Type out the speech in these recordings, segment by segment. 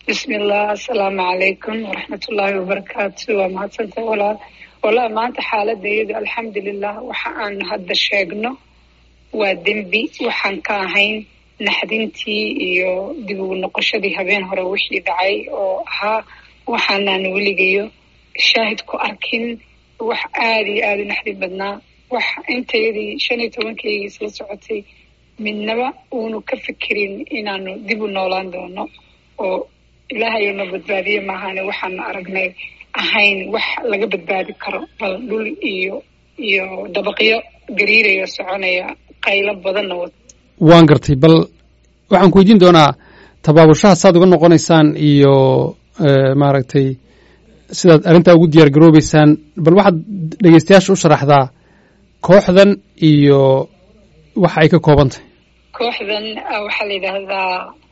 bismillah asalaamu calaykum waraxmatullaahi wabarakaatu waa mahadsantay walaal walaal maanta xaaladda iyadu alxamdulilah waxa aan hadda sheegno waa dembi waxaan ka ahayn naxdintii iyo dib ugu noqoshadii habeen hore wixii dhacay oo ahaa waxaanaan weligayo shaahid ku arkin wax aada iyo aada u naxdin badnaa wax intayadii shan iyo tobankaygii isla socotay midnaba uunu ka fikirin inaanu dib u noolaan doono oo ilaahayo na badbaadiye maahane waxaana aragnay ahayn wax laga badbaadi karo bal dhul iyo iyo dabaqyo gariiraya soconaya qaylo badanna wad waan gartay bal waxaan ku weydiin doonaa tabaabushaha saad uga noqonaysaan iyo maaragtay sidaad arrintaa ugu diyaar garoobeysaan bal waxaad dhegeystayaasha u sharaxdaa kooxdan iyo waxa ay ka kooban tahay kooxdan waxaa la yidhaahdaa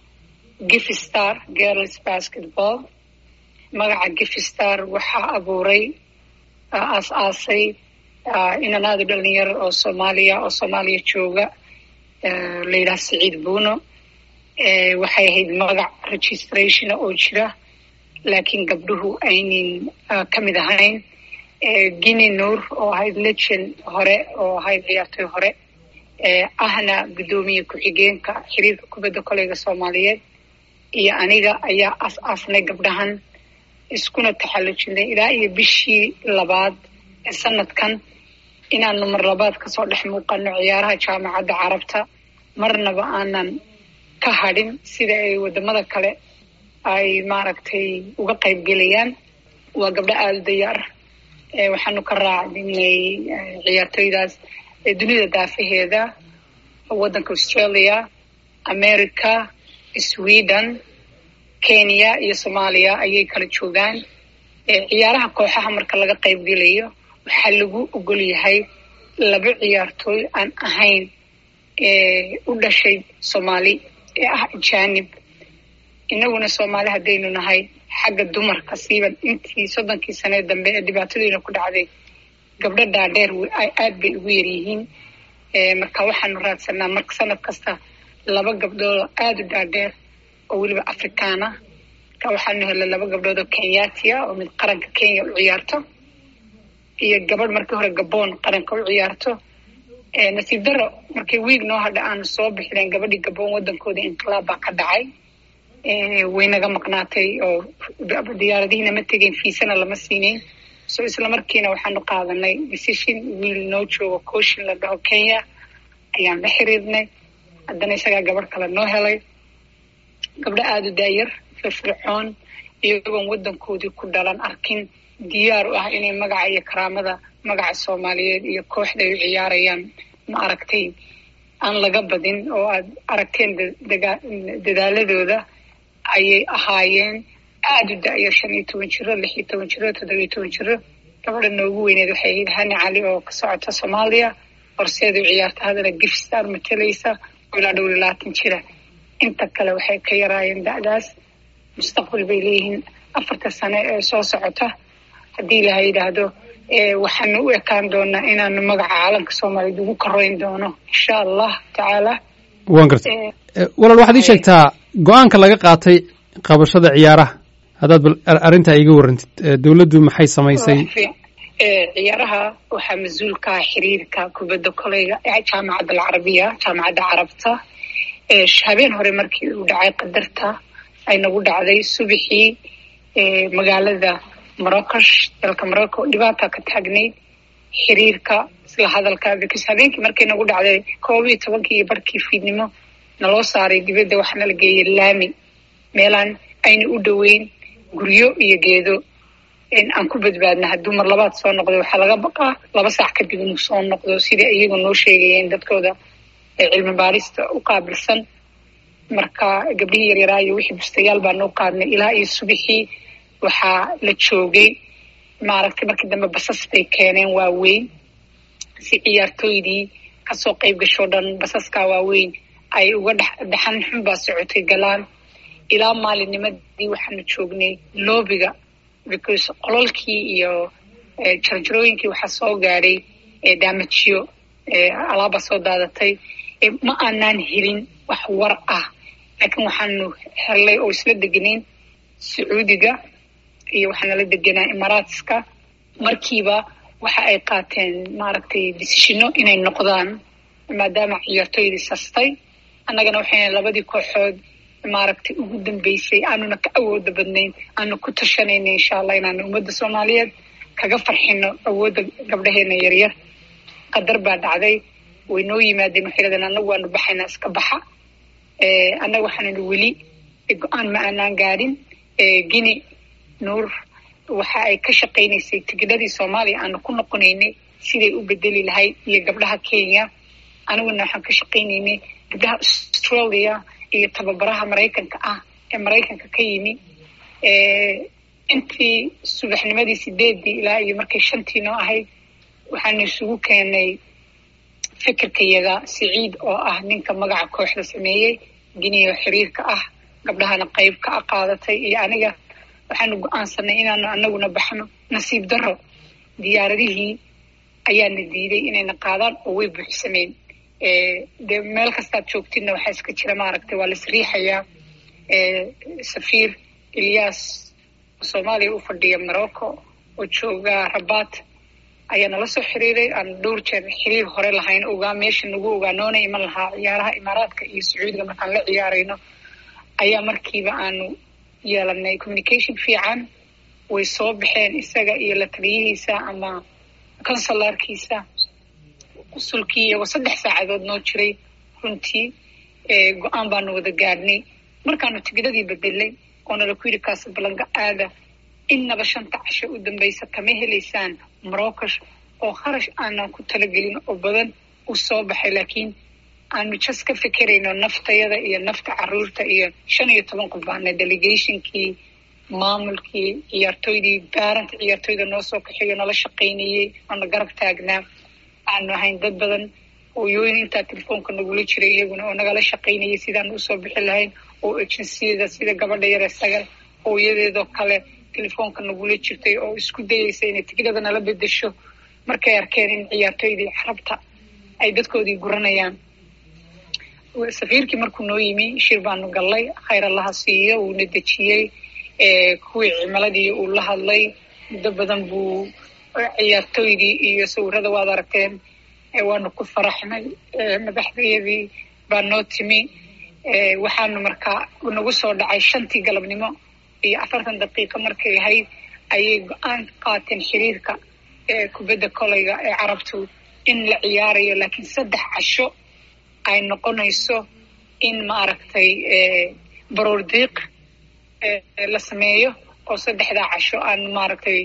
gifstar girls basketball magaca gifstar waxaa abuuray aas-aasay inanaadu dhalinyaro oo soomaaliya oo soomaaliya jooga la yidhaha saciid buuno waxay ahayd magac registrationa oo jira laakiin gabdhuhu aynin ka mid ahayn guinea nuur oo ahayd legend hore oo ahayd ciyaartoy hore ahna guddoomiye ku-xigeenka xiriirka kubadda koleyga soomaaliyeed iyo aniga ayaa as-aasnay gabdhahan iskuna taxallujinay ilaa iyo bishii labaad ee sanadkan inaanu mar labaad kasoo dhex muuqano ciyaaraha jaamacadda carabta marnaba aanan ka hadhin sida ay wadamada kale ay maaragtay uga qayb gelayaan waa gabdho aada u dayaar waxaanu ka raacdinay ciyaartoydaas dunida daafaheeda waddanka australia america sweden kenya iyo soomaaliya ayay kala joogaan ciyaaraha kooxaha marka laga qayb gelayo waxaa lagu ogol yahay laba ciyaartooy aan ahayn u dhashay soomaali ee ah ajanib inaguna soomaali haddaynu nahay xagga dumarka siiban intii soddonkii sanee dambe ee dhibaatadiina ku dhacday gabdho dhaadheer aad bay ugu yaryihiin marka waxaanu raadsanaa marka sanad kasta laba gabdhood oo aada u dhaadheer oo weliba afrikaana marka waxaanu helay laba gabdhood oo kenyatia oo mid qaranka kenya u ciyaarto iyo gabadh markii hore gabon qaranka u ciyaarto nasiib daro markii wiig noo hadha aanu soo bixineen gabadhii gabon waddankooda inqilaab baa ka dhacay way naga maqnaatay oo diyaaradihiina ma tegeyn fiisana lama siinayn so isla markiina waxaanu qaadanay decision wiil noo joogo cooshin la dhaho kenya ayaan la xiriirnay haddana isagaa gabadh kale noo helay gabdho aada u daayar firfircoon iyagoon waddankoodii ku dhalan arkin diyaar u ah inay magaca iyo karaamada magaca soomaaliyeed iyo kooxda ay u ciyaarayaan ma aragtay aan laga badin oo aad aragteen dadaaladooda ayay ahaayeen aada u da-yar shan iyo toban jiro lix iyo toban jiro toddobiyo toban jiro gabadha noogu weyneed waxay ahayd hani cali oo ka socota soomaaliya horseed u ciyaarta haddana gifstar matalaysa oo ilaa dhowr iyo labaatan jira inta kale waxay ka yaraayeen da-daas mustaqbal bay leeyihiin afarta sane ee soo socota haddii ilaha yidhaahdo waxaanu u ekaan doonaa inaanu magaca caalamka soomaaliyeed ugu koreyn doono insha allah tacaala waan gartay walaal waxaad ii sheegtaa go-aanka laga qaatay qabashada ciyaaraha haddaad bal arrintaa iiga warrantid dowladdu maxay samaysay ciyaaraha waxaa mas-uulkaa xiriirka kubadda koleyga jaamacadda alcarabiya jaamacadda carabta habeen hore markii uu dhacay qadarta ay nagu dhacday subaxii magaalada morocash dalka morocco dhibaata ka taagnayd xiriirka isla hadalka because habeenkii markay nagu dhacday koob iyo tobankii iyo barhkii fiidnimo naloo saaray dibadda waxaana la geeyay laami meelaan ayna u dhoweyn guryo iyo geedo aan ku badbaadna hadduu mar labaad soo noqdo waxaa laga baqaa laba saac kadib inuu soo noqdo sidai iyagu noo sheegayeen dadkooda cilmi baarista u qaabilsan marka gabdhihii yaryaraa iyo wixii bustayaal baa noo qaadnay ilaa iyo subaxii waxaa la joogay maaragtay markii dambe basas bay keeneen waaweyn si ciyaartooydii kasoo qayb gashoo dhan basaskaa waaweyn ay uga dhex dhaxan xun baa socotay galaan ilaa maalinnimadii waxaanu joognay loobiga because qololkii iyo jarjarooyinkii waxaa soo gaadhay daamajiyo alaaba soo daadatay ma aanaan helin wax war ah laakiin waxaanu hellay oo isla degnayn sacuudiga iyo waxaa nala deganaa imaaraatska markiiba waxa ay qaateen maaragtay disishino inay noqdaan maadaama ciyaartooydii sastay annagana waxayna labadii kooxood maaragtay ugu dambeysay aanuna ka awooda badnayn aanu ku tashanayna insha allah inaanu ummadda soomaaliyeed kaga farxino awoodda gabdhaheena yaryar qadar baa dhacday way noo yimaadeen waxay leedeen annagu waanu baxaynaa iska baxa annaga waxaananu weli go-aan ma aanaan gaadhin guine nuur waxa ay ka shaqaynaysay tigidhadii soomaaliya aanu ku noqonaynay siday u bedeli lahayd iyo gabdhaha kenya aniguna waxaan ka shaqaynaynay gabdhaha australia iyo tababaraha maraykanka ah ee maraykanka ka yimi intii subaxnimadii sideedii ilaa iyo markay shantii noo ahayd waxaanu isugu keenay fikirkayaga siciid oo ah ninka magaca kooxda sameeyey giniyo xiriirka ah gabdhahana qayb ka qaadatay iyo aniga waxaanu go-aansanay inaanu anaguna baxno nasiib daro diyaaradihii ayaana diiday inayna qaadaan oo way buuxsameen dee meel kastaad joogtidna waxaa iska jira maaragtay waa lais riixayaa safiir ilyas oo soomaaliya u fadhiya morocco oo jooga rabat ayaa nala soo xiriiray aan dhowr jeer xiriir hore lahayn ogaa meesha nagu ogaa noona iman lahaa ciyaaraha imaaraadka iyo sacuudiga markaan la ciyaarayno ayaa markiiba aanu yeelanay communication fiican way soo baxeen isaga iyo la taliyihiisa ama consularkiisa qusulkii iyagoo saddex saacadood noo jiray runtii go-aan baanu wada gaadhnay markaanu tigidadii bedelay oo nala ku yidhi kaasablanka aada innaba shanta casho u dambaysa kama helaysaan moroccosh oo kharash aanan ku talagelin oo badan u soo baxay laakiin aanu jas ka fekerayno naftayada iyo nafta caruurta iyo shan iyo toban qof baana delegationkii maamulkii ciyaartooydii baaranta ciyaartooyda noo soo kaxeeyo nala shaqaynayey oona garab taagnaa aanu ahayn dad badan hooyooyin intaa telefoonka nagula jiray iyaguna oo nagala shaqaynayay sidaanu usoo bixi lahayn oo agenciyada sida gabadha yare sagal hooyadeedoo kale telefoonka nagula jirtay oo isku dayaysa inay tigidada nala bedesho markay arkeen in ciyaartooydii carabta ay dadkoodii guranayaan safiirkii markuu noo yimi shir baanu gallay khayr allaha siiyo wuuna dejiyey kuwii cimiladii uu la hadlay muddo badan buu ciyaartooydii iyo sawirada waad aragteen waanu ku faraxnay madaxdayadii baa noo timi waxaanu markaa nagu soo dhacay shantii galabnimo iyo afartan daqiiqo markay ahayd ayay go-aan qaateen xiriirka kubadda koleyga ee carabtu in la ciyaarayo laakiin saddex casho ay noqonayso in maaragtay baroor diiq la sameeyo oo saddexdaa casho aan maaragtay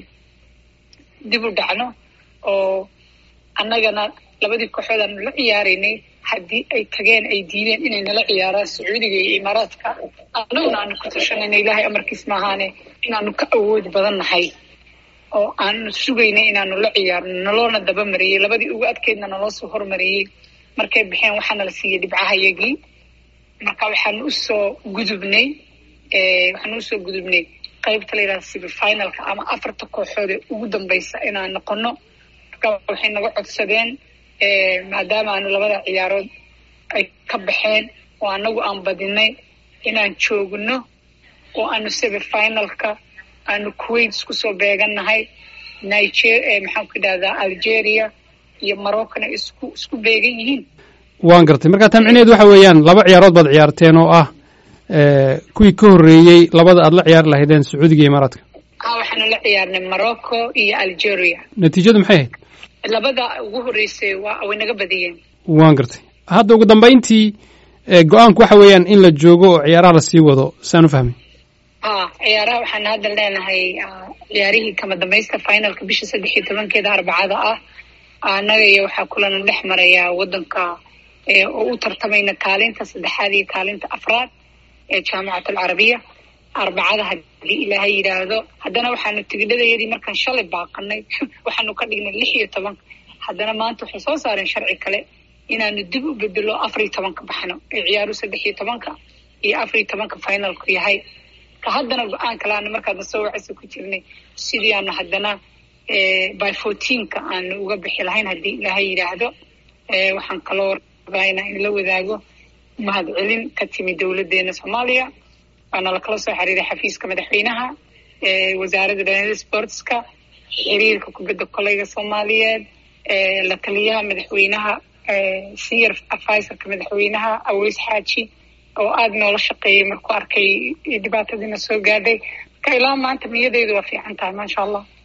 dib u dhacno oo annagana labadii kooxood aanu la ciyaaraynay haddii ay tageen ay diideen inay nala ciyaaraan sacuudiga iyo imaaraadka annaguna aanu ku tashanayna ilaahay amarkiis maahaane inaanu ka awoodi badan nahay oo aanu sugaynay inaanu la ciyaarno naloona daba mariyey labadii ugu adkeydna naloo soo hormariyey markay baxeen waxaana la siiyey dhibcahayagii marka waxaanu usoo gudubnay waxaanu usoo gudubnay qaybta la yidhahda semifinalka ama afarta kooxood ee ugu dambaysa inaan noqono marka waxay naga codsadeen maadaama aanu labada ciyaarood ay ka baxeen oo anagu aan badinay inaan joogno oo aanu semifinalka aanu kuwait isku soo beegannahay niger maxaan ku idhahdaa algeria iyo maroccona isku isku beegan yihiin waan gartay markaa taa micnaheedu waxa weeyaan laba ciyaarood baad ciyaarteen oo ah kuwii ka horreeyey labada aad la ciyaari lahaydeen sacuudiga iyo imaaraadka ha waxaanu la ciyaarnay morocco iyo algeria natiijadu maxay ahayd labada ugu horreysay waa way naga badiyeen waan gartay hadda ugu dambayntii go-aanku waxa weeyaan in la joogo oo ciyaaraha lasii wado saan u fahmay ha ciyaaraha waxaan hadda leenahay ciyaarihii kama dambaysta finalka bisha saddex iyo tobankeeda arbacada ah annaga iyo waxaa kulana dhex marayaa waddanka oo u tartamayna kaalinta saddexaad iyo kaalinta afraad ee jaamacat alcarabiya arbacada haddii ilaahay yidhaahdo haddana waxaanu tigidhadayadii markaan shalay baaqanay waxaanu ka dhignay lix iyo toban haddana maanta waxay soo saareen sharci kale inaanu dib u bedelo afar iyo tobanka baxno ee ciyaaru saddex iyo tobanka iyo afar iyo tobanka finalku yahay ka haddana go-aan kale aanu markaadna soo wacaysa ku jirnay sidii aanu haddana by fourteenka aanu uga bixi lahayn haddii ilaahay yidhaahdo waxaan kaloo rabaa inaa in la wadaago mahadcelin ka timi dowladdeena soomaaliya waana lakala soo xiriiray xafiiska madaxweynaha wasaaradda dhallinyarada sportska xiriirka kubadda koleyga soomaaliyeed la taliyaha madaxweynaha senior advisorka madaxweynaha aweys xaaji oo aada noola shaqeeyay markuu arkay dhibaatadiina soo gaadhay marka ilaa maanta niyadeydu waa fiican tahay maasha allah